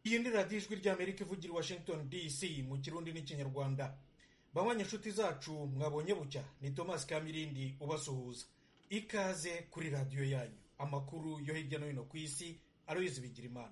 iyi ni radiyo ijwi ry'amerika ivugira i washington dc mu kirundi n'ikinyarwanda banywa inshuti zacu mwabonye bucya ni thomas kamirindi ubasuhuza ikaze kuri radiyo yanyu amakuru yo hirya no hino ku isi aroyizi bigira imana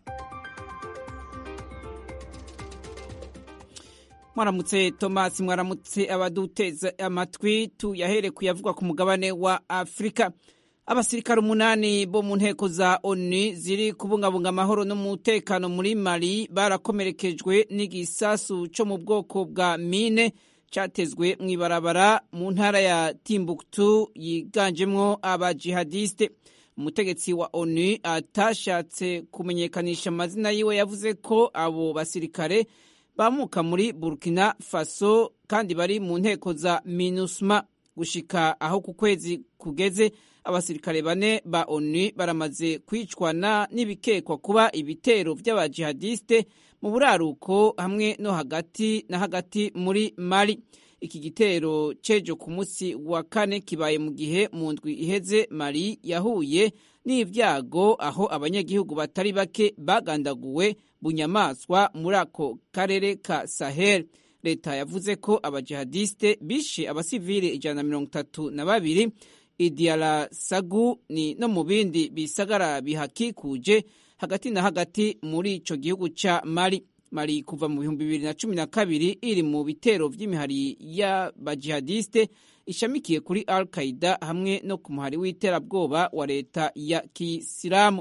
mwaramutse tomasi mwaramutse abaduteza amatwi tuyahere kuyavugwa ku mugabane wa afurika abasirikare umunani bo mu nteko za onu ziri kubungabunga amahoro n'umutekano muri mali barakomerekejwe n'igisasu cyo mu bwoko bwa mine cyatezwe mu ibarabara mu ntara ya timbuktu yiganjemwo abajihadiste umutegetsi wa onu atashatse kumenyekanisha amazina yiwe yavuze ko abo basirikare bamuka muri burkina faso kandi bari mu nteko za minusma gushika aho ku kwezi kugeze abasirikare bane ba onu baramaze kwicwana n'ibikekwa kuba ibitero by'abajihadiste mu buraruko hamwe no hagati na hagati muri mali iki gitero cejo ku munsi wa kane kibaye mu gihe mu ndwi iheze mali yahuye n'ibyago aho abanyagihugu batari bake bagandaguwe bunyamaswa muri ako karere ka sahel leta yavuze ko abajihadiste bishe abasivili ijana na mirongo itatu na babiri idiara sagu ni no mu bindi bisagara bihakikuje hagati na hagati muri ico gihugu ca mali mali kuva mu bihumbi bibiri na cumi na kabiri iri mu bitero vy'imihari y'abajihadiste ishamikiye kuri al qaida hamwe no ku muhari w'iterabwoba wa leta ya kisilamu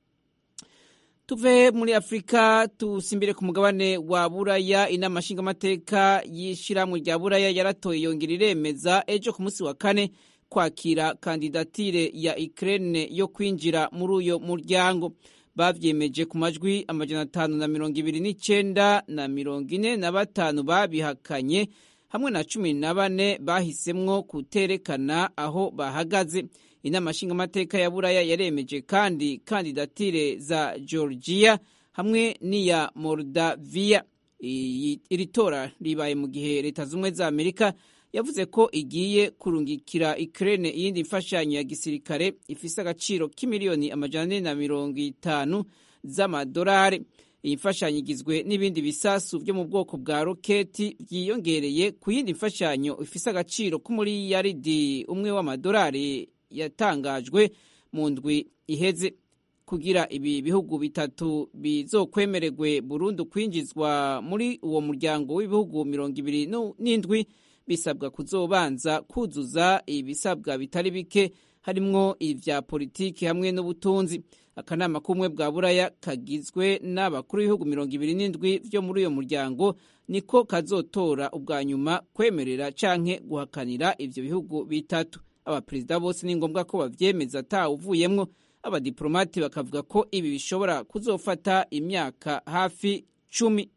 tuve muri afurika tusimbire ku mugabane wa buraya inama nshingamateka y'ishyirahamwe rya buraya yaratoye yongera iremeza ejo ku munsi wa kane kwakira kandidatire ya Ukraine yo kwinjira muri uyo muryango bavyemeje ku majwi amajana atanu na mirongo ibiri n'icenda na mirongo ine na batanu babihakanye hamwe na cumi na bane bahisemwo kuterekana aho bahagaze inama nshingamateka ya buraya yaremeje kandi kandidatire za georgia hamwe n'iya moldavia iri tora ribaye mu gihe leta z'ubumwe za amerika yavuze ko igiye kurungikira Ukraine iyindi mfashanyo ya gisirikare ifise agaciro k'imiliyoni amajana ane na mirongo itanu z'amadolari iyi mfashanyo igizwe n'ibindi bisasu byo mu bwoko bwa roketi byiyongereye ku yindi mfashanyo ifise agaciro k'umuriyaridi umwe w'amadolari yatangajwe mu ndwi iheze kugira ibi bihugu bitatu bizokwemererwe burundu kwinjizwa muri uwo muryango w'ibihugu mirongo ibiri n'indwi bisabwa kuzobanza kuzuza ibisabwa bitari bike harimwo ivya politiki hamwe n'ubutunzi akanama k'ubumwe bwa buraya kagizwe n'abakuru b'ibihugu mirongo ibiri n'indwi vyo muri uyo muryango niko kazotora ubwa nyuma kwemerera canke guhakanira ivyo bihugu bitatu abaperezida bose ni ngombwa ko bavyemeza atawuvuyemwo abadiplomati bakavuga ko ibi bishobora kuzofata imyaka hafi cumi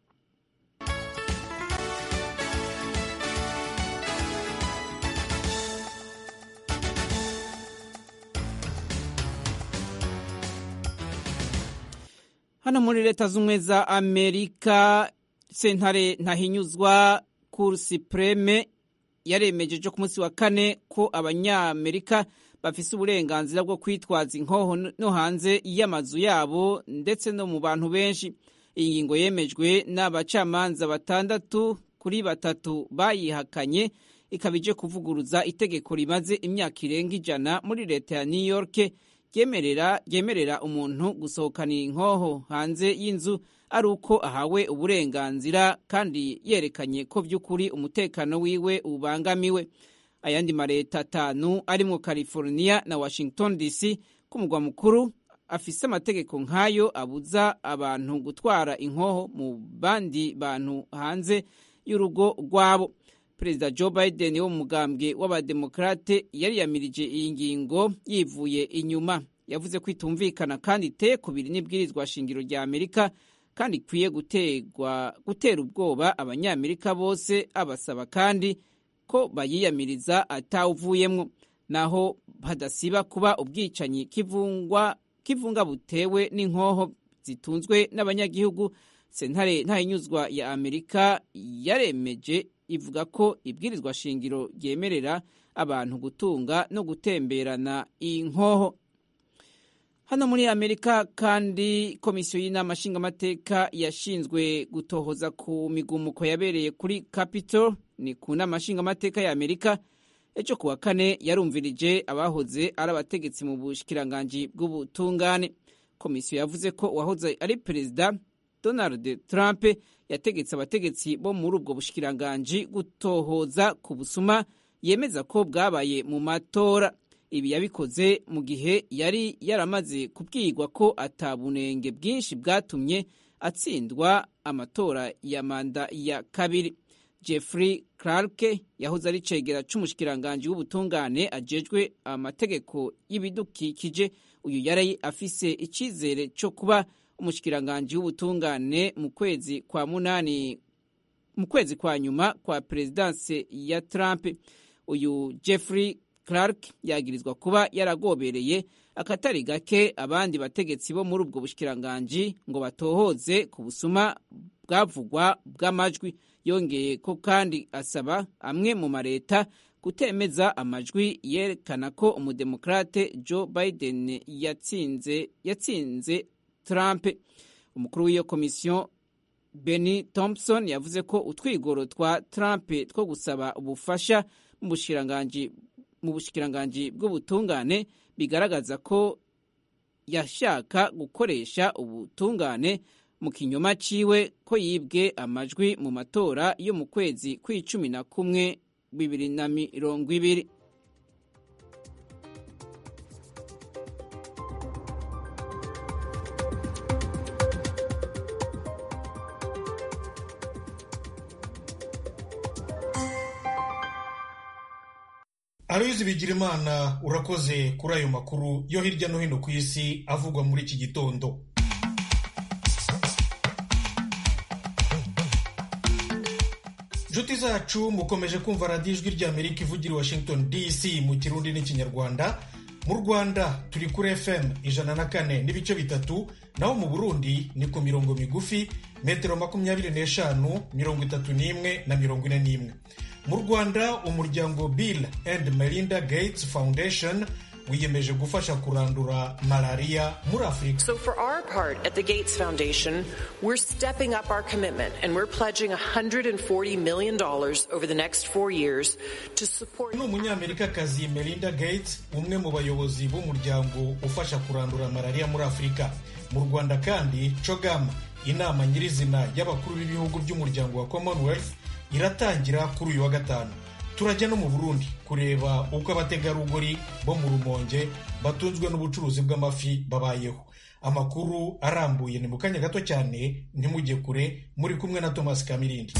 hano muri leta z'ubumwe za amerika sentare ntahinyuzwa kuru supreme yaremeje ejo ku munsi wa kane ko abanyamerika bafise uburenganzira bwo kwitwaza inkoho no hanze y'amazu yabo ndetse no mu bantu benshi iyi ngingo yemejwe n'abacamanza batandatu kuri batatu bayihakanye ikaba ije kuvuguruza itegeko rimaze imyaka irenga ijana muri leta ya new york ryemerera ryemerera umuntu gusohokana inkoho hanze y'inzu ari uko ahawe uburenganzira kandi yerekanye ko by'ukuri umutekano wiwe ubangamiwe ayandi mareta atanu arimwo california na washington dc ku mugwa mukuru afise amategeko nk'ayo abuza abantu gutwara inkoho mu bandi bantu hanze y'urugo rwabo perezida joe biden wo mu mugambwe w'abademokrate yariyamirije iyi ngingo yivuye inyuma yavuze ko itumvikana kandi iteye kubiri n'ibwirizwa shingiro rya amerika kandi ikwiye gutera ubwoba abanyamerika bose abasaba kandi ko bayiyamiriza atawuvuyemwo naho hadasiba kuba ubwicanyi kivunga butewe n'inkoho zitunzwe n'abanyagihugu sentare ntahinyuzwa ya amerika yaremeje ivuga ko ibwirizwa shingiro ryemerera abantu gutunga no gutemberana inkoho hano muri amerika kandi komisiyo y'inama nshingamateka yashinzwe gutohoza ku migumuko yabereye kuri capitol ni ku nama nshingamateka ya amerika ejo kuwa kane yarumvirije abahoze ari abategetsi mu bushikiranganji bw'ubutungane komisiyo yavuze ko uwahoze ari perezida donald trump yategetse abategetsi bo muri ubwo bushikiranganji gutohoza ku busuma yemeza ko bwabaye mu matora ibi yabikoze mu gihe yari yaramaze kubwirwa ko atabunenge bwinshi bwatumye atsindwa amatora ya manda ya kabiri jeffrey clark yahoze ari cegera c'umushikiranganji w'ubutungane ajejwe amategeko y'ibidukikije uyu yari afise icizere co kuba umushikiranganji w'ubutungane mu kwezi kwa munani mu kwezi kwa nyuma kwa perezidanse ya trump uyu jeffrey clark yagirizwa kuba yaragobereye akatari gake abandi bategetsi bo muri ubwo bushikiranganji ngo batohoze ku busuma bwavugwa bw'amajwi yongeye ko kandi asaba amwe mu mareta kutemeza amajwi yerekana ko umudemokrate joe biden yatsinze yatsinze trump umukuru w'iyo komisiyo benny thompson yavuze ko utwigoro twa trump two gusaba ubufasha mu bushikiranganji mu bushikiranganji bw'ubutungane bigaragaza ko yashaka gukoresha ubutungane mu kinyoma ciwe ko yibwe amajwi mu matora yo mu kwezi kw'icumi na kumwe bibiri na mirongo ibiri aloyizi bigirimana urakoze kuri ayo makuru yo hirya no hino ku isi avugwa muri iki gitondo inshuti zacu mukomeje kumva radiyo ijwi rya amerika ivugira i washington dc mu kirundi n'ikinyarwanda mu rwanda turi kuri fm ijana na kane n'ibice bitatu naho mu burundi ni ku mirongo migufi metero makumyabiri n'eshanu mirongo itatu n'imwe na mirongo ine n'imwe mu rwanda umuryango bill and melinda gates foundation wiyemeje gufasha kurandura malariya muri afurika So for our part at the Gates Foundation, we're stepping up our commitment and we're pledging $140 million over the next four years to support ni umunyamerikakazi melinda gates umwe mu bayobozi b'umuryango ufasha kurandura malariya muri afurika mu rwanda kandi cogama inama nyirizina y'abakuru b'ibihugu by'umuryango wa commonwealth iratangira kuri uyu wa gatanu turajya no mu burundi kureba uko abategarugori bo mu rumonge batunzwe n'ubucuruzi bw'amafi babayeho amakuru arambuye ni mu kanya gato cyane ntimujye kure muri kumwe na thomas kamirindi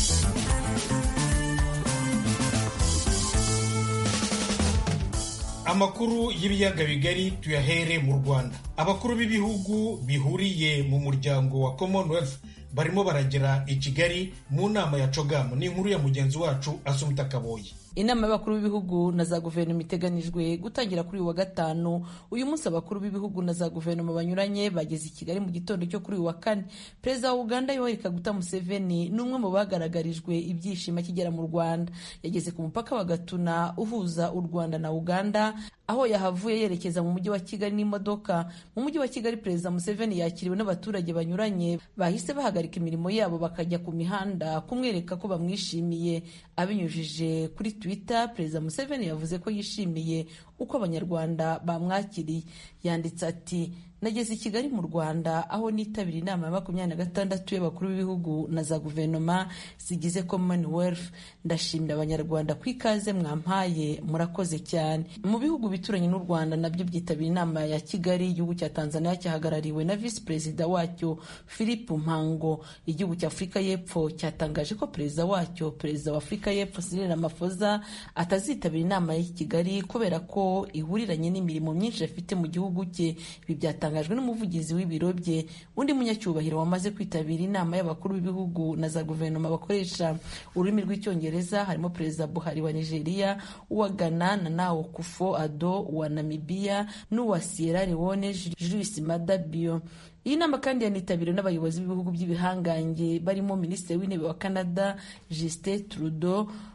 amakuru y'ibiyaga bigari tuyahere mu rwanda abakuru b'ibihugu bihuriye mu muryango wa commonwealth barimo baragera i kigali mu nama ya cogamu ni inkuru ya mugenzi wacu asumita kaboyi inama y'abakuru b'ibihugu na za guverinoma iteganijwe gutangira kuri uyu wa gatanu uyu munsi abakuru b'ibihugu na za guverinoma banyuranye bageze i kigali mu gitondo cyo kuri uyu wa kane perezida wa uganda yoweri kaguta museveni ni umwe mu bagaragarijwe ibyishimo akigera mu rwanda yageze ku mupaka wa gatuna uhuza u rwanda na uganda aho yahavuye yerekeza mu mujyi wa kigali n'imodoka mu mujyi wa kigali perezida museveni yakiriwe n'abaturage banyuranye bahise bahagarika imirimo yabo bakajya ku mihanda kumwereka ko bamwishimiye abinyujije kuri twitter perezida museveni yavuze ko yishimiye uko abanyarwanda bamwakiriye yanditse ati nageze i kigali mu rwanda aho nitabira inama ya makumyabiri na gatandatu y'abakuru b'ibihugu na za guverinoma zigize commonwealth ndashimira abanyarwanda ku ikaze mwampaye murakoze cyane mu bihugu bituranye n'u rwanda nabyo byitabira inama ya kigali igihugu cya tanzania cyahagarariwe na visi perezida wacyo philip mpango igihugu cya afurika y'epfo cyatangaje ko perezida wacyo perezida wa afurika y'epfo cyril ramaphosa atazitabira inama y'i kigali kubera ko ihuriranye n'imirimo myinshi afite mu gihugu cye ibi byatangajwe byatangajwe n'umuvugizi w'ibiro bye undi munyacyubahiro wamaze kwitabira inama y'abakuru b'ibihugu na za guverinoma bakoresha ururimi rw'icyongereza harimo perezida buhari wa nigeria uwa ghana na nawo kufo ado uwa namibia n'uwa sierra leone julius mada bio iyi nama kandi yanitabiriwe n'abayobozi b'ibihugu by'ibihangange barimo minisitiri w'intebe wa canada justin trudeau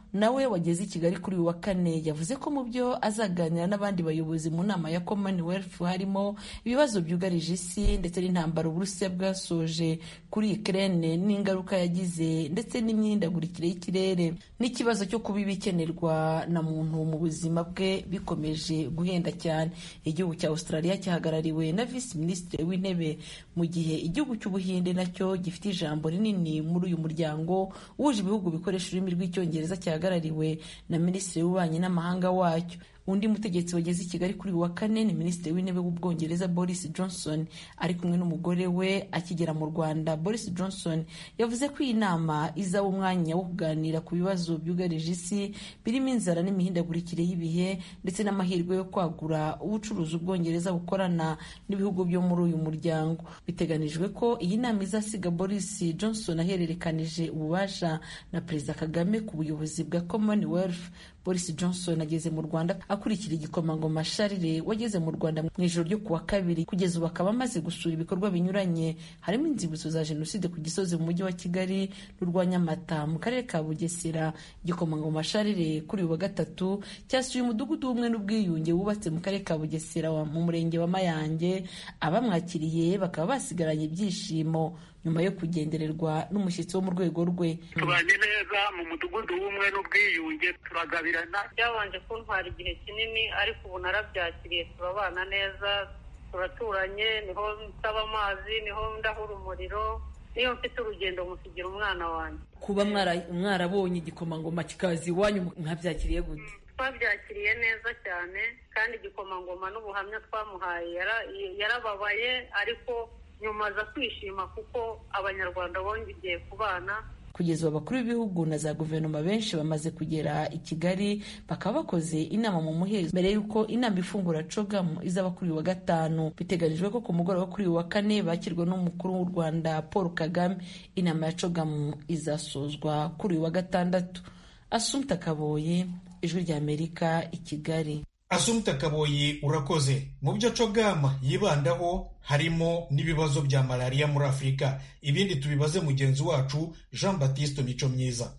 nawe wageze i kigali kuri uyu wa kane yavuze ko mu byo azaganira n'abandi bayobozi mu nama ya commonwealth harimo ibibazo byugarije isi ndetse n'intambara uburusiya bwasoje kuri ukraine n'ingaruka yagize ndetse n'imyindagurikire y'ikirere n'ikibazo cyo kuba ibikenerwa na muntu mu buzima bwe bikomeje guhenda cyane igihugu cya australia cyahagarariwe na visi minisitiri w'intebe mu gihe igihugu cy'ubuhinde nacyo gifite ijambo rinini muri uyu muryango wuje ibihugu bikoresha ururimi rw'icyongereza cyahagarariwe na minisitiri w'ububanyi n'amahanga wacyo undi mutegetsi wageze i kigali kuri uyu wa kane ni minisitiri w'intebe w'ubwongereza boris johnson ari kumwe n'umugore we akigera mu rwanda boris johnson yavuze ko iyi nama izaba umwanya wo kuganira ku bibazo byugarije isi birimo inzara n'imihindagurikire y'ibihe ndetse n'amahirwe yo kwagura ubucuruzi ubwongereza bukorana n'ibihugu byo muri uyu muryango biteganijwe ko iyi nama izasiga boris johnson ahererekanije ububasha na perezida kagame ku buyobozi bwa commonwealth boris johnson ageze mu rwanda akurikira igikomangoma sharire wageze mu rwanda mu ijoro ryo kuwa kabiri kugeza ubu akaba amaze gusura ibikorwa binyuranye harimo inzibutso za jenoside ku gisozi mu mujyi wa kigali n'urwa nyamata mu karere ka bugesera igikomangoma sharire kuri uyu wa gatatu cyasuye umudugudu w'ubumwe n'ubwiyunge wubatse mu karere ka bugesera mu murenge wa mayange abamwakiriye bakaba basigaranye ibyishimo nyuma yo kugendererwa n'umushyitsi wo mu rwego rwe tubanye neza mu mudugudu w'ubumwe n'ubwiyunge turagabirana byabanje kuntwara igihe kinini ariko ubu narabyakiriye turabana neza turaturanye niho nsaba amazi niho ndahura umuriro niyo mfite urugendo musigira umwana wanjye kuba mwarabonye igikomangoma kikaza iwanyu mwabyakiriye gute twabyakiriye neza cyane kandi igikomangoma n'ubuhamya twamuhaye yarababaye ariko nyuma aza kwishima kuko abanyarwanda bongeye kubana kugeza ubu abakuru b'ibihugu na za guverinoma benshi bamaze kugera i kigali bakaba bakoze inama mu muhezo mbere y'uko inama ifungura cogamu izaba kuri uyu wa gatanu biteganijwe ko ku mugoroba kuri uyu wa kane bakirwa n'umukuru w'u rwanda paul kagame inama ya cogamu izasozwa kuri uyu wa gatandatu asumta kaboye ijwi ry'amerika i kigali asumta kaboyi urakoze mu byo cogama yibandaho harimo n'ibibazo bya malariya muri afurika ibindi tubibaze mugenzi wacu jean batiste mico myiza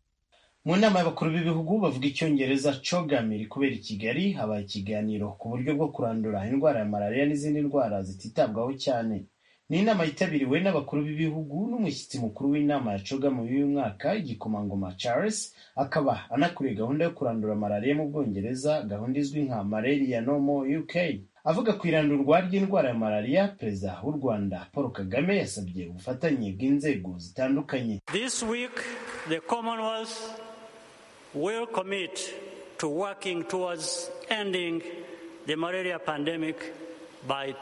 mu nama y'abakuru b'ibihugu bavuga icyongereza cogam iri kubera i kigali habaye ikiganiro ku buryo bwo kurandura indwara ya malariya n'izindi ndwara zititabwaho cyane ni inama yitabiriwe n'abakuru b'ibihugu n'umushyitsi mukuru w'inama ya cogam y'uyu mwaka igikomangoma charles akaba anakuriye gahunda yo kurandura malariya mu bwongereza gahunda izwi nka malaria no more uk avuga ku irandurwa ry'indwara ya malariya perezida w'u rwanda paul kagame yasabye ubufatanye bw'inzego zitandukanye This week, the Commonwealth will commit to working towards ending the malaria pandemic by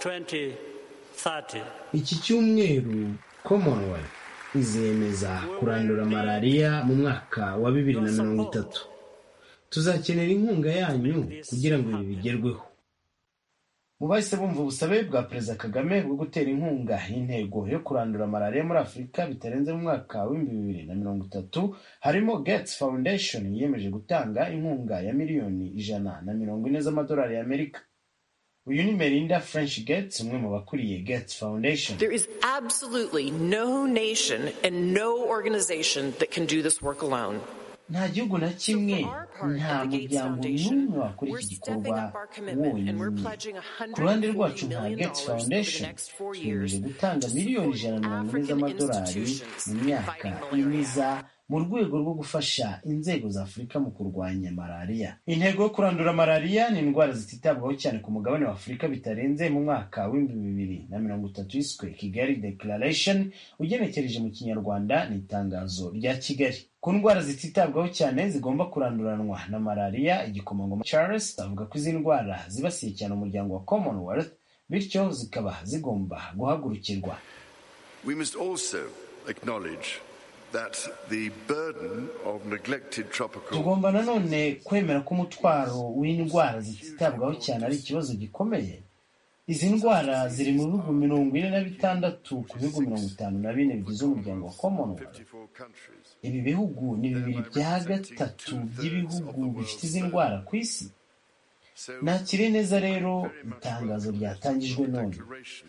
2030. iki cyumweru commonwealth izemeza kurandura malariya mu mwaka wa bibiri na mirongo itatu tuzakenera inkunga yanyu kugira ngo ibi bigerweho mu bahise bumva ubusabe bwa perezida kagame bwo gutera inkunga y'intego yo kurandura malariya muri afurika bitarenze mu mwaka w'ibihumbi bibiri na mirongo itatu harimo gates foundation yiyemeje gutanga inkunga ya miliyoni ijana na mirongo ine z'amadolari y'amerika uyu ni melinda french gates umwe mu bakuriye gates foundation There is absolutely no nation and no organization that can do this work alone. nta gihugu na kimwe nta muryango n'umwe wakora iki gikorwa wonyine ku ruhande rwacu nka gates foundation twiyemeje gutanga miliyoni ijana na mirongo ine z'amadolari mu myaka iniza mu rwego rwo gufasha inzego za afurika mu kurwanya malariya intego yo kurandura malariya ni indwara zititabwaho cyane ku mugabane wa afurika bitarenze mu mwaka w'ibihumbi bibiri na mirongo itatu yiswe kigali declaration ugenekereje mu kinyarwanda ni itangazo rya kigali ku ndwara zititabwaho cyane zigomba kuranduranwa na malariya igikomangoma charles avuga ko izi ndwara zibasiye cyane umuryango wa commonwealth bityo zikaba zigomba guhagurukirwa We must also acknowledge that the burden of neglected tropical tugomba nanone kwemera ko umutwaro w'indwara zititabwaho cyane ari ikibazo gikomeye izi ndwara ziri mu bihugu mirongo ine na bitandatu ku bihugu mirongo itanu na bine bigize umuryango wa commonwealth 54 countries. ibi bihugu ni bibiri bya gatatu by'ibihugu bifite izi ndwara ku isi So, nakire neza rero itangazo ryatangijwe none declaration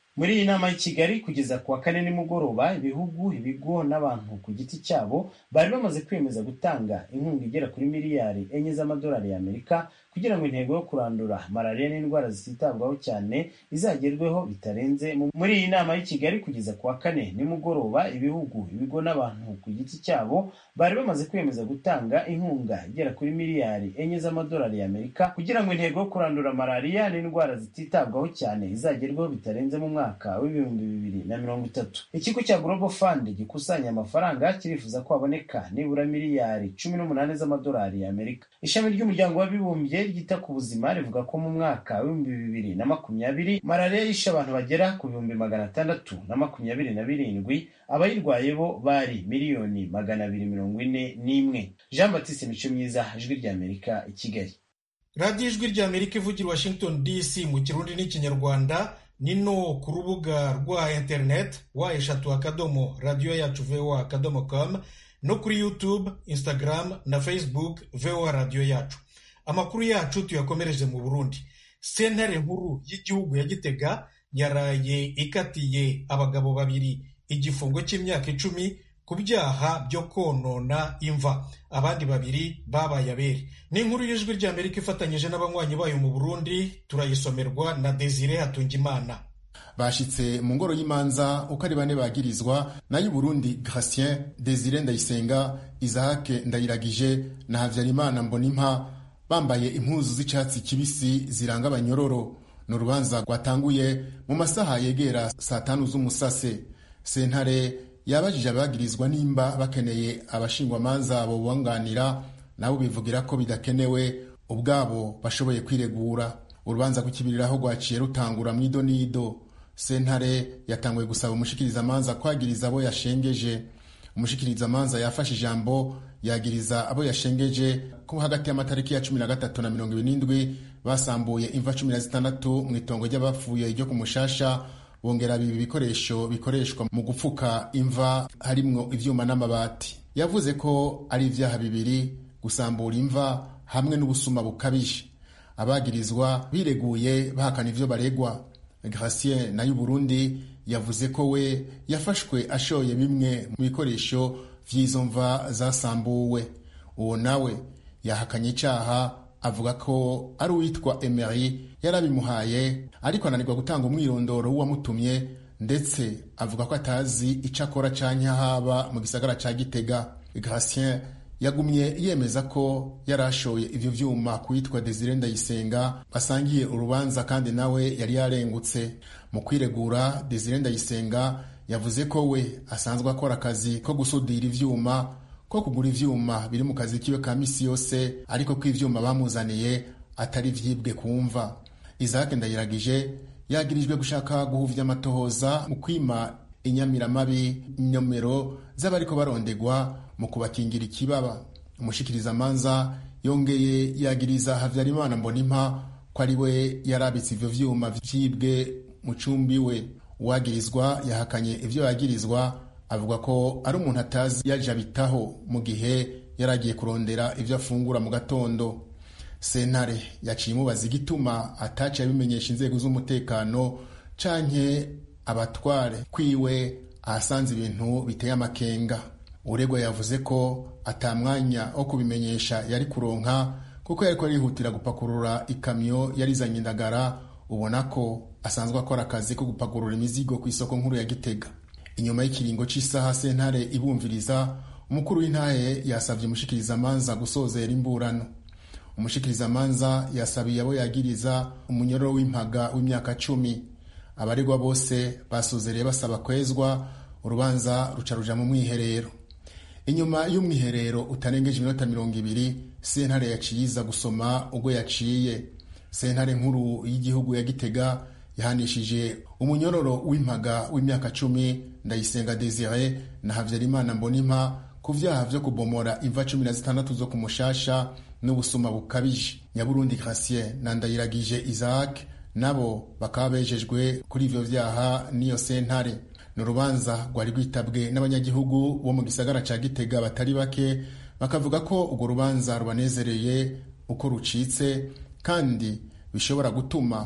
muri iyi nama y'i kigali kugeza ku wa kane nimugoroba ibihugu ibigo n'abantu ku giti cyabo bari bamaze kwemeza gutanga inkunga igera kuri miliyari enye z'amadolari y'amerika kugira ngo intego yo kurandura malariya n'indwara zititabwaho cyane izagerweho bitarenze muri iyi nama y'i kigali kugeza ku wa kane nimugoroba ibihugu ibigo n'abantu ku giti cyabo bari bamaze kwemeza gutanga inkunga igera kuri miliyari enye z'amadolari y'amerika kugira ngo intego yo kurandura malariya n'indwara zititabwaho cyane izagerweho bitarenze mu mwaka w'ibihumbi bibiri na mirongo itatu ikigo cya global fund gikusanya amafaranga kirifuza ko haboneka nibura miliyari cumi n'umunani z'amadolari y'amerika ishami ry'umuryango w'abibumbye ryita ku buzima rivuga ko mu mwaka w'ibihumbi bibiri na makumyabiri malariya yishe abantu bagera ku bihumbi magana atandatu na makumyabiri na birindwi abayirwaye bo bari miliyoni magana abiri mirongo ine n'imwe jean batiste mico myiza ijwi ry'amerika i kigali radiyo ijwi ry'amerika ivugira washington dc mu kirundi n'ikinyarwanda ni no ku rubuga rwa interineti wa eshatu akadomo radiyo yacu voa akadomo com no kuri youtube instagram na facebook voa radiyo yacu amakuru yacu tuyakomereje mu burundi sentare nkuru y'igihugu ya gitega yaraye ikatiye abagabo babiri igifungo cy'imyaka icumi ku byaha byo konona imva abandi babiri babaye abere ni inkuru y'ijwi ry'amerika ifatanyije n'abanywanyi bayo mu burundi turayisomerwa na desire hatungimana bashitse mu ngoro y'imanza uko ari bane bagirizwa nayo Burundi Gratien Desire Ndayisenga Isaac Ndayiragije na Havyarimana Mbonimpa bambaye impuzu z'icyatsi kibisi ziranga abanyororo ni urubanza rwatanguye mu masaha yegera saa tanu z'umusase sentare yabajije abagirizwa nimba bakeneye abashingwamanza abo bunganira nabo bivugira ko bidakenewe ubwabo bashoboye kwiregura urubanza rw'ikibiriraho rwaciye rutangura mu idonido sentare yatanguye gusaba umushikirizamanza kwagiriza abo yashengeje umushikirizamanza yafashe ijambo yagiriza abo yashengeje ko hagati y'amatariki ya cumi na gatatu na mirongo ibiri n'indwi basambuye imva cumi na zitandatu mu itongo ry'abapfuye ryo ku mushasha bongera bibi ibikoresho bikoreshwa mu gupfuka imva harimwo ivyuma n'amabati yavuze ko ari ivyaha bibiri gusambura imva hamwe n'ubusuma bukabije abagirizwa bireguye bahakana ivyo baregwa Gratien nayo Burundi yavuze ko we yafashwe ashoye bimwe mu bikoresho vy'izo mva zasambuwe uwo nawe yahakanye icaha avuga ko ari uwitwa Emery yarabimuhaye ariko ananirwa gutanga umwirondoro w'uwamutumye ndetse avuga ko atazi ico akora canke haba mu gisagara ca Gitega Gratien yagumye yemeza ko yari ashoye ivyo vyuma kuwitwa Desire Ndayisenga basangiye urubanza kandi nawe yari yarengutse mu kwiregura Desire Ndayisenga yavuze ko we asanzwe akora akazi ko gusudira ivyuma ko kugura ivyuma biri mu kazi kiwe ka misi yose ariko ko ivyuma bamuzaniye atari vyibwe kumva Isaac Ndayiragije yagirijwe gushaka guhuvya amatohoza mu kwima inyamiramabi inomero z'abariko barondegwa mu kubakingira ikibaba umushikirizamanza yongeye yagiriza Havyarimana Mbonimpa ko ari we yarabitse ivyo vyuma vyibwe mu cumbi we uwagirizwa yahakanye ivyo yagirizwa avuga ko ari umuntu atazi yaje abitaho mu gihe yari agiye kurondera ivyo afungura mu gatondo sentare yaciye imubaza igituma ataciye abimenyesha inzego z'umutekano canke abatware kwiwe ahasanze ibintu biteye amakenga uregwa yavuze ko atamwanya wo kubimenyesha yari kuronka kuko yariko arihutira gupakurura ikamyo yarizanye indagara ubona ko asanzwe akora akazi ko gupakurura imizigo ku isoko nkuru ya gitega inyuma y'ikiringo cy'isaha sentare ibumviriza umukuru w'intahe yasabye umushikirizamanza gusozera imburano umushikirizamanza yasabiye abo yagiriza umunyororo w'impaga w'imyaka cumi abaregwa bose basozereye basaba kwezwa urubanza ruca ruja mu mwiherero inyuma y'umwiherero utarengeje iminota mirongo ibiri sentare yaciye iza gusoma ubwo yaciye sentare nkuru y'igihugu ya gitega yahanishije umunyororo w'impaga w'imyaka cumi ndayisenga desire na havyarimana mbonimpa ku vyaha vyo kubomora imva cumi na zitandatu zo ku mushasha n'ubusuma bukabije nyaburundi gratien na ndayiragije isaac nabo bakaba bejejwe kuri ivyo vyaha n'iyo sentare ni urubanza rwari rwitabwe n'abanyagihugu bo mu gisagara ca gitega batari bake bakavuga ko urwo rubanza rubanezereye uko rucitse kandi bishobora gutuma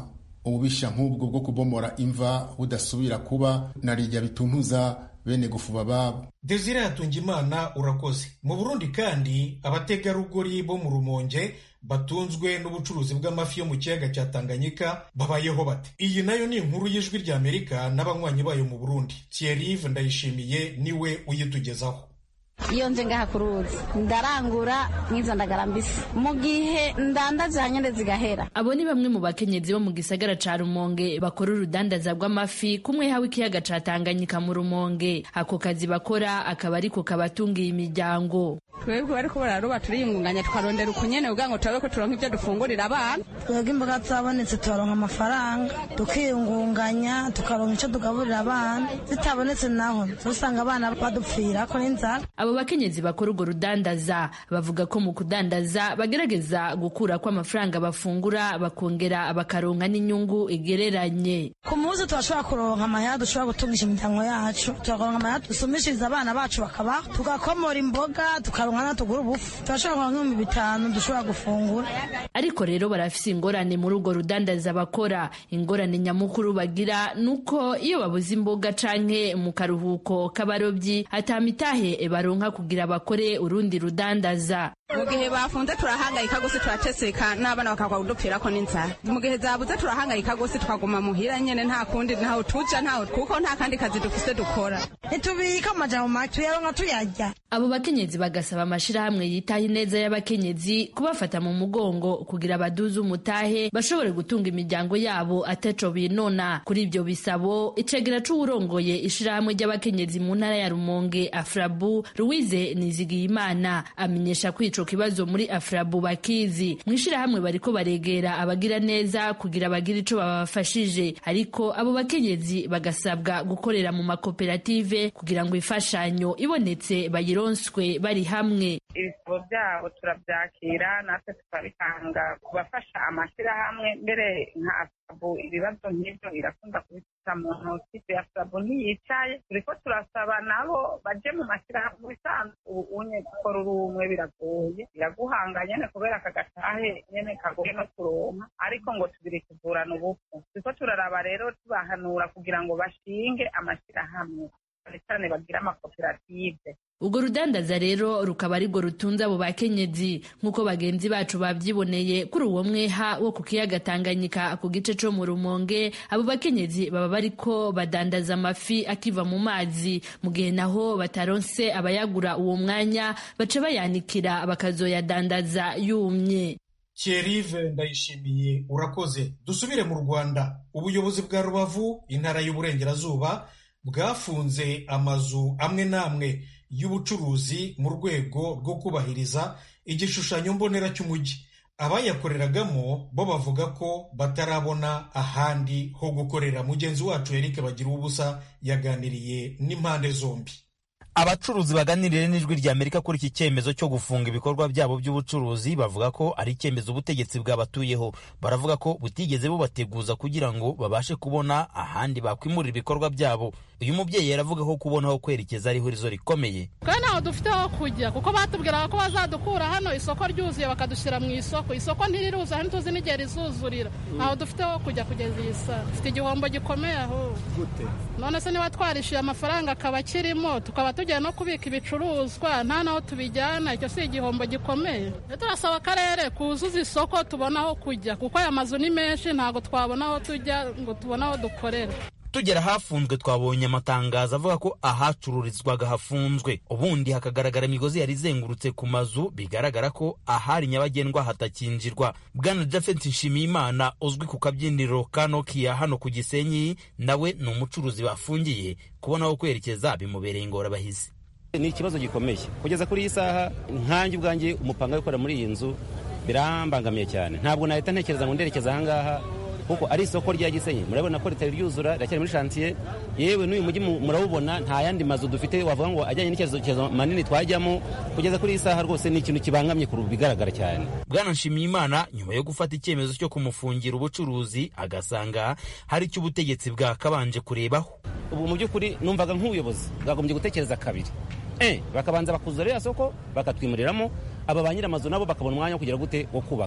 ububisha nk'ubwo bwo kubomora imva budasubira kuba na rijya bituntuza bene gufuba babo desire hatungimana urakoze mu burundi kandi abategarugori bo mu rumonge batunzwe n'ubucuruzi bw'amafi yo mu kiyaga cya tanganyika babayeho bate iyi nayo ni inkuru y'ijwi ry'amerika n'abanywanyi bayo mu burundi thierry ndayishimiye niwe uyitugezaho iyo nje ngaha ku ruzi ndarangura nk'izo ndagara mbisi mu gihe ndandaza hanyine zigahera abo ni bamwe mu bakenyezi bo mu gisagara ca rumonge bakora urudandaza rw'amafi kumwe hawe ikiyaga ca tanganyika mu rumonge ako kazi bakora akaba ariko kabatungiye imiryango twebwe bariko bararoba turiyungunganya tukarondera ukunyene kugira ngo turabe ko turonka ivyo dufungurira abana twebwe imboga zabonetse tukaronka amafaranga tukiyungunganya tukaronka ico tugaburira abana zitabonetse naho usanga abana badupfirako n'inzara abo bakenyezi bakora urwo rudandaza bavuga ko mu kudandaza bagerageza gukura ko amafaranga bafungura bakongera bakaronka n'inyungu igereranye ku munsi turashobora kuronka amahera dushobora gutungisha imiryango yacu tukaronka amahera dusumishiriza abana bacu bakabaho tugakomora imboga tukaronka natugura ubufu turashobora kuronka nk'ibihumbi bitanu dushobora gufungura ariko rero barafise ingorane muri urwo rudandaza bakora ingorane nyamukuru bagira nuko iyo babuze imboga canke mu karuhuko k'abarobyi atamitahe baronka kugira bakore urundi rudandaza mu gihe bafunze turahangayika gose turateseka n'abana bakagwa kudupfirako n'inzara mu gihe zabuze turahangayika gose tukaguma muhira nyene nta kundi ntaho tuja ntaho kuko nta kandi kazi dufise dukora ntitubika amajambo make tuyaronka tuyarya abo bakenyezi bagasaba amashirahamwe yitaho ineza y'abakenyezi kubafata mu mugongo kugira baduze umutahe bashobore gutunga imiryango yabo ataco binona kuri ibyo bisabo icegera c'uwurongoye ishirahamwe ry'abakenyezi mu ntara ya rumonge afrabu louise nizigiyimana amenyesha ko ico kibazo muri afrabu bakizi mw'ishirahamwe bariko baregera abagira neza kugira bagire ico babafashije ariko abo bakenyezi bagasabwa gukorera mu makoperative kugira ngo imfashanyo ibonetse bayironswe bari hamwe ibisabo byabo turabyakira natwe tukabitanga ku bafasha amashyirahamwe mbere nka asabu ibibazo nk'ibyo irakunda kubifata mu ntoki asabu ntiyicaye turiko turasaba nabo baje mu mashyirahamwe bisanzwe ubu unye gukora uri umwe biragoye biraguhanga nyene kubera aka gatahe nyene kagoye no kuronka ariko ngo tubiri kuvurana ubupfu turiko turaraba rero tubahanura kugira ngo bashinge amashyirahamwe cyane cyane bagira amakoperative urwo rudandaza rero rukaba arirwo rutunze abo bakenyezi nk'uko bagenzi bacu babyiboneye kuri uwo mweha wo ku kiyaga tanganyika ku gice co mu rumonge abo bakenyezi baba bariko badandaza amafi akiva mu mazi mu gihe naho bataronse abayagura uwo mwanya baca bayanikira bakazoyadandaza yumye Thierry ndayishimiye urakoze dusubire mu rwanda ubuyobozi bwa rubavu intara y'uburengerazuba bwafunze amazu amwe n'amwe y'ubucuruzi mu rwego rwo kubahiriza igishushanyo mbonera cy'umujyi abayakoreragamo bo bavuga ko batarabona ahandi ho gukorera mugenzi wacu Eric bagira ubusa yaganiriye n'impande zombi abacuruzi baganiriye n'ijwi rya amerika kuri iki cyemezo cyo gufunga ibikorwa byabo by'ubucuruzi bavuga ko ari icyemezo ubutegetsi bwabatuyeho baravuga ko butigeze bubateguza kugira ngo babashe kubona ahandi bakwimurira ibikorwa byabo uyu mubyeyi yaravuga ko kubona aho kwerekeza ari ihurizo rikomeye twe ntaho dufite aho kujya kuko batubwiraga ko bazadukura hano isoko ryuzuye bakadushyira mu isoko isoko ntiriruzuye ntituzi n'igihe rizuzurira ntaho dufite aho kujya kugeza iyi saa dufite igihombo gikomeye aho none se niba twarishyuye amafaranga akaba akirimo tukaba tugiye no kubika ibicuruzwa nta n'aho tubijyana icyo si igihombo gikomeye turasaba akarere kuzuza isoko tubona aho kujya kuko aya mazu ni menshi ntabwo twabona aho tujya ngo tubone aho dukorera tugera hafunzwe twabonye amatangazo avuga ko ahacururizwaga hafunzwe ubundi hakagaragara imigozi yari izengurutse ku mazu bigaragara ko ahari nyabagendwa hatakinjirwa bwana jafet nshimiyimana uzwi ku kabyiniro ka nokia hano ku gisenyi nawe ni umucuruzi bafungiye kubona aho kwerekeza bimubereye ingorabahizi ni ikibazo gikomeye kugeza kuri iyi saha nkanjye ubwanjye umupanga wikorera muri iyi nzu birambangamiye cyane ntabwo nahita ntekereza ngo nderekeza ahangaha kuko ari isoko rya gisenyi murabona ko ritari ryuzura riracyari muri shantiye yewe n'uyu mujyi murawubona nta yandi mazu dufite wavuga ngo ajyanye n'icyerekezo manini twajyamo kugeza kuri iyi saha rwose ni ikintu kibangamye ku bigaragara cyane bwana nshimiyimana nyuma yo gufata icyemezo cyo kumufungira ubucuruzi agasanga hari icyo ubutegetsi bwakabanje kurebaho ubu mu by'ukuri numvaga nk'ubuyobozi bwagombye gutekereza kabiri eh bakabanza bakuzura ririya soko bakatwimuriramo aba ba nyir'amazu nabo bakabona umwanya wo kugira gute wo kubaka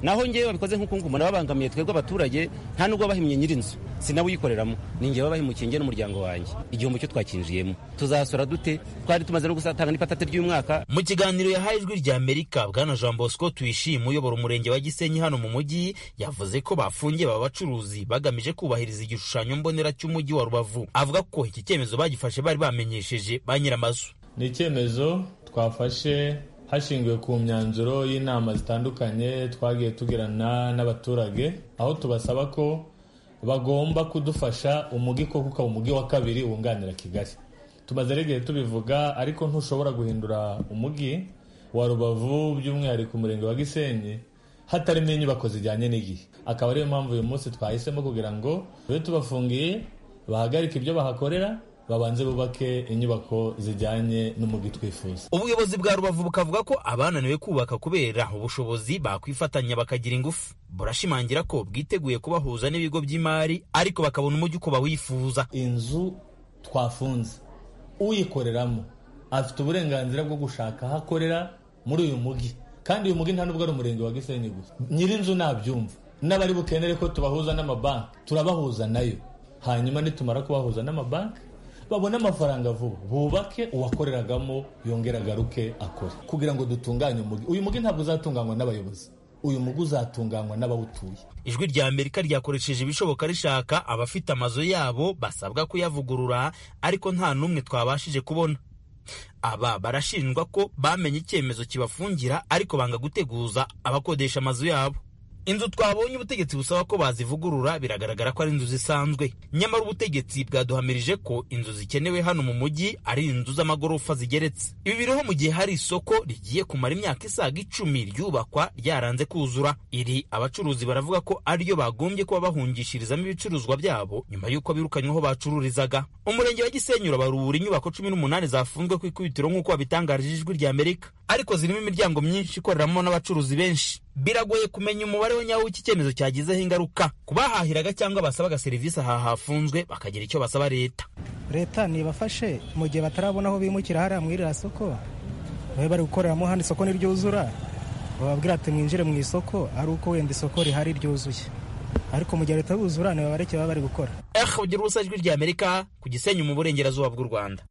naho ngewe babikoze nk'uko nguko umuntu babangamiye twebwe abaturage nta nubwo bahimye nyir'inzu si nawe uyikoreramo ni ngewe bahimukiye nge n'umuryango wanjye igihombo cyo twakinjiyemo tuzasora dute twari tumaze no gusatanga n'ipatate ry'umwaka mu kiganiro yahaye ijwi rya amerika bwana jean bosco tuyishime uyobora umurenge wa gisenyi hano mu mujyi yavuze ko bafungiye aba bacuruzi bagamije kubahiriza igishushanyo mbonera cy'umujyi wa rubavu avuga ko iki cyemezo bagifashe bari bamenyesheje ba nyir'amazu ni icyemezo twafashe hashingiwe ku myanzuro y'inama zitandukanye twagiye tugirana n'abaturage aho tubasaba ko bagomba kudufasha umujyi koko ukaba umujyi wa kabiri wunganira kigali tumaze igihe tubivuga ariko ntushobora guhindura umujyi wa rubavu by'umwihariko umurenge wa gisenyi hatarimo inyubako zijyanye n'igihe akaba ariyo mpamvu uyu munsi twahisemo kugira ngo tube tubafungiye bahagarike ibyo bahakorera babanze bubake inyubako zijyanye n'umujyi twifuza ubuyobozi bwa rubavu bukavuga ko abananiwe kubaka kubera ubushobozi bakwifatanya bakagira ingufu burashimangira ko bwiteguye kubahuza n'ibigo by'imari ariko bakabona umujyi uko bawifuza inzu twafunze uyikoreramo afite uburenganzira bwo gushaka aho akorera muri uyu mujyi kandi uyu mujyi nta nubwo ari umurenge wa gisenyi gusa nyir'inzu nabyumva n'abari bukenere ko tubahuza n'amabanki turabahuza nayo hanyuma nitumara kubahuza n'amabanki babone amafaranga vuba bubake uwakoreragamo yongera agaruke akore kugira ngo dutunganye umujyi uyu mujyi ntabwo uzatunganywa n'abayobozi uyu mujyi uzatunganywa n'abawutuye ijwi rya amerika ryakoresheje ibishoboka rishaka abafite amazu yabo basabwa kuyavugurura ariko nta n'umwe twabashije kubona aba barashinjwa ko bamenye icyemezo kibafungira ariko banga guteguza abakodesha amazu yabo inzu twabonye ubutegetsi busaba ko bazivugurura biragaragara ko ari inzu zisanzwe nyamara ubutegetsi bwaduhamirije ko inzu zikenewe hano mu mujyi ari inzu z'amagorofa zigeretse ibi biriho mu gihe hari isoko rigiye kumara imyaka isaga icumi ryubakwa ryaranze kuzura iri abacuruzi baravuga ko ariryo bagombye kuba bahungishirizamo ibicuruzwa byabo nyuma y'uko birukanyweho bacururizaga umurenge wa gisenyi urabarura inyubako cumi n'umunani zafunzwe ku ikubitiro nk'uko babitangarije ijwi rya amerika ariko zirimo imiryango myinshi ikoreramo n'abacuruzi benshi biragoye kumenya umubare wa nyawo w'iki cyemezo cyagizeho ingaruka ku bahahiraga cyangwa basabaga serivisi aha hafunzwe bakagira icyo basaba leta leta nibafashe mu gihe batarabona aho bimukira hariya muri iriya soko babe bari gukoreramo hano isoko niryuzura bababwira ati mwinjire mu isoko ari uko wenda isoko rihari ryuzuye ariko mu gihe leta yuzura ntibabareke baba bari gukora eh ugira ubusa ijwi rya amerika ku gisenyi mu burengerazuba bw'u rwanda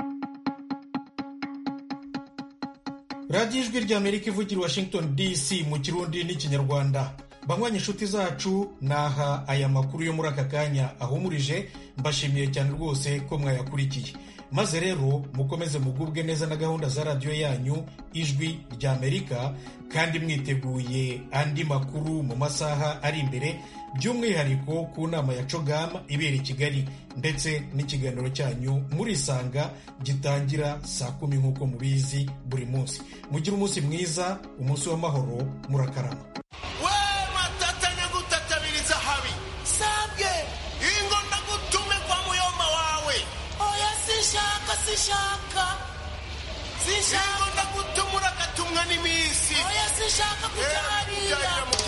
radiyo ijwi rya amerika ivugira i washington dc mu kirundi n'ikinyarwanda banywanyi inshuti zacu naha aya makuru yo muri aka kanya ahumurije mbashimiye cyane rwose ko mwayakurikiye maze rero mukomeze mugubwe neza na gahunda za radiyo yanyu ijwi rya amerika kandi mwiteguye andi makuru mu masaha ari imbere by'umwihariko ku nama ya cogama ibera i kigali ndetse n'ikiganiro cyanyu murisanga gitangira saa kumi nk'uko mubizi buri munsi mugire umunsi mwiza umunsi w'amahoro murakarama we matatanya gutatabiriza habi sabwe ingo ndagutume kwa muyoma wawe oya sishaka sishaka sishaka ingo ndagutumura agatumwa n'iminsi oya sishaka kujya hariya